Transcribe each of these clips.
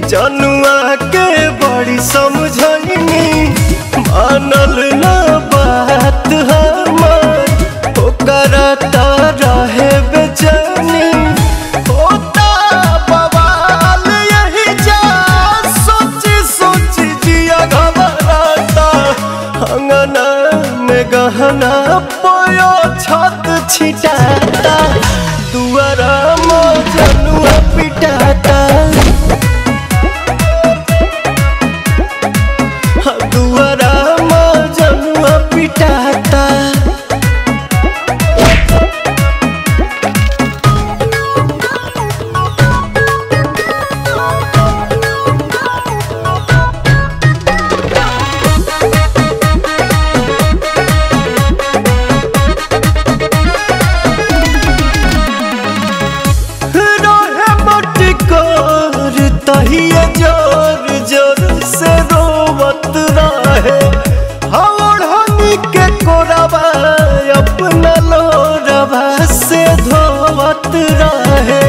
जनुआ के बड़ी समझनी मानल ना बात हमार ओकरा त रहे बेचैनी होता बवाल यही जा सोची सोची जिया घबराता अंगना में गहना पोयो छत छिटाता दुआरा मजनुआ पिटाता दुआरा मजनुआ पिटाता रहे मटकोर तहिया जोर जोर से रोवत रहे हवड़नी के कोरबा अपना लोरबा से धोवत रहे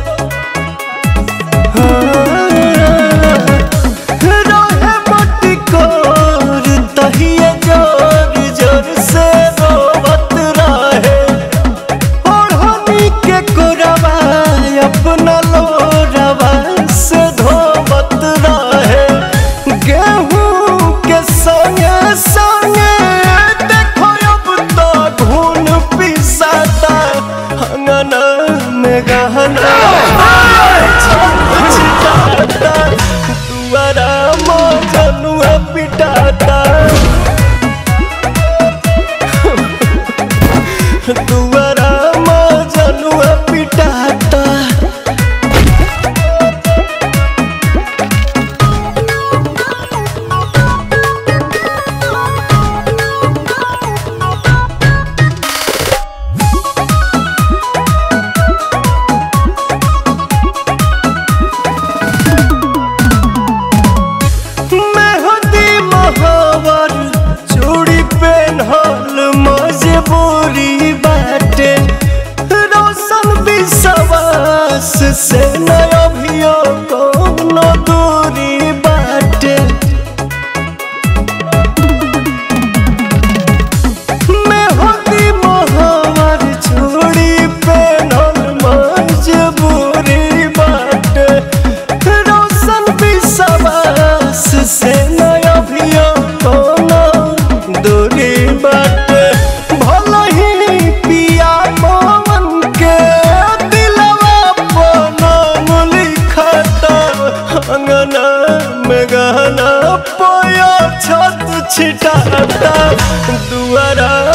रहे मटकोर तहिया जोर जोर से रोवत रहे ओढ़नी के कोरबा अपना लोरबा से धोवत रहे गेहूं के संगे संगे देखो अब तो घून पिसाता अंगना में गहना छिटाता दुआरा मजनुआ पिटाता दुआरा मजनुआ पिटाता मेहंदी महावर चूड़ी पेन्हल मजबूरी बाटे रोशन विश्वास से नया अभियो कोनो दूरी बाटे मेहंदी महावर चूड़ी पेन्हल मजबूरी बाटे रोशन विश्वास से नया अभियो कोनो दूरी बाटे भले ही पिया मोहन के दिलवा पनो लिखता अंगना में गहना पोया छत छिटाता दुआरा